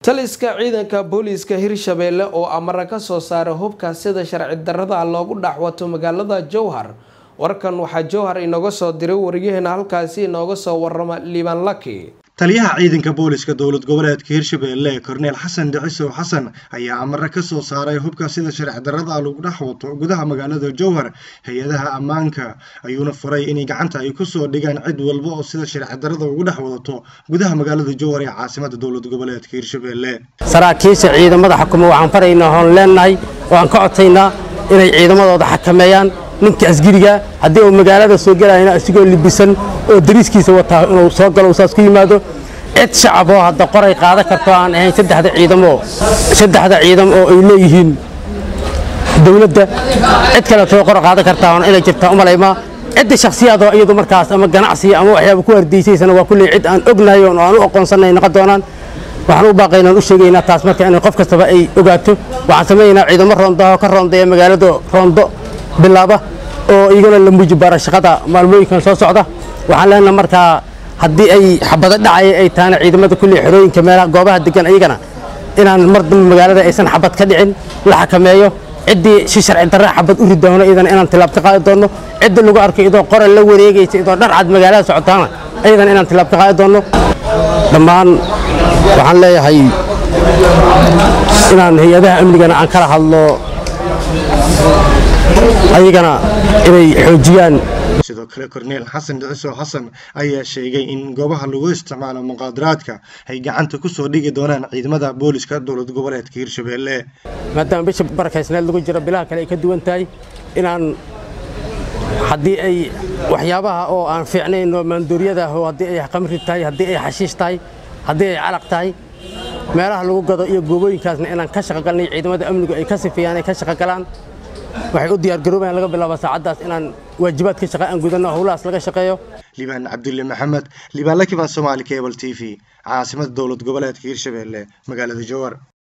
taliska ciidanka booliiska hirshabeelle oo amara ka soo saaray hubka sida sharci darrada loogu dhaxwato magaalada jowhar warkan waxaa jowhar inooga soo diray wariyaheena halkaasi inooga soo warama liibaan laki taliyaha ciidanka booliska dowlad goboleedka hirshabeelle korneel xasan dhicisow xasan ayaa amare ka soo saaray hubka sida sharci darrada lagu dhex wato gudaha magaalada jowhar hay-adaha ammaanka ayuuna faray inay gacanta ay kusoo dhigaan cid walba oo sida sharci darrada ugu dhex wadato gudaha magaalada jowhar ee caasimada dowlad goboleedka hirshabeelle saraakiisha ciidamada xukuma waxaan faraynaa hoon leenahay oo aan ka codaynaa inay ciidamadooda xakameeyaan ninka asgiriga haddii uu magaalada soo gelayna isigoo libisan oo dariiskiisa wataa inuu soo galo saas ku yimaado cid shacab oo hadda qoray qaadan karto aan ahayn saddexda ciidamo saddexda ciidam oo ay leeyihiin dowladda cid kale too qor qaadan kartaa oon inay jirtaa u malaymaa cidda shakhsiyaadoo iyadu markaas ama ganacsiga ama waxyaaba ku hardaysaysana waa kulley cid aan ognahay oo aan u aqoonsanay noqon doonaan waxaan u baaqaynaan u sheegaynaa taas marka in qof kastaba ay ogaato waxaan samaynaynaa ciidamo roondaho ka roondeeya magaalada roondo bilaaba oo iyagana la muuji baara shaqada maalmooyinkan soo socda waxaan leenaha markaa haddii ay xabado dhacaya ay tahana ciidamada kulley xerooyinka meelaha goobaha degan iyagana inaan mar dambe magaalada aysan xabad ka dhicin la xakameeyo ciddii si sharci darra xabad u ridoono iyadana inaan tilaab ka qaadi doonno cidda lagu arkay idoo qoral la wareegaysa idoo dhar cad magaalada socotaana iyadana inaan tilaab ka qaadi doonno dhammaan waxaan leeyahay inaan hay-adaha amnigana aan kala hadlo ayagana inay xoojiyaan sidoo kale korneel xasan dhicisow xasan ayaa sheegay in goobaha lagu isticmaalo muqaadaraadka ay gacanta ku soo dhigi doonaan ciidamada booliska dowlad goboleedka hirshabeelle maadaama bisha barakaysneed lagu jiro bilaha kale ay ka duwan tahay inaan haddii ay waxyaabaha oo aan fiicnayn oo maanduuriyada oo haddii ay qamri tahay haddii ay xashiish tahay haddii ay calaq tahay meelaha lagu gado iyo goobooyinkaasna inaan ka shaqogalnay ciidamada amnigu ay ka sifeeyaan ay ka shaqogalaan waxay u diyaargaroobayaan laga bilaabo saacaddaas inaan waajibaadka shaqa aan gudanno howlahaas laga shaqeeyo liibaan cabdulle maxamed liibaan lakiban soomaali cable t v caasimada dowlad goboleedka hirshabeelle magaalada jowhar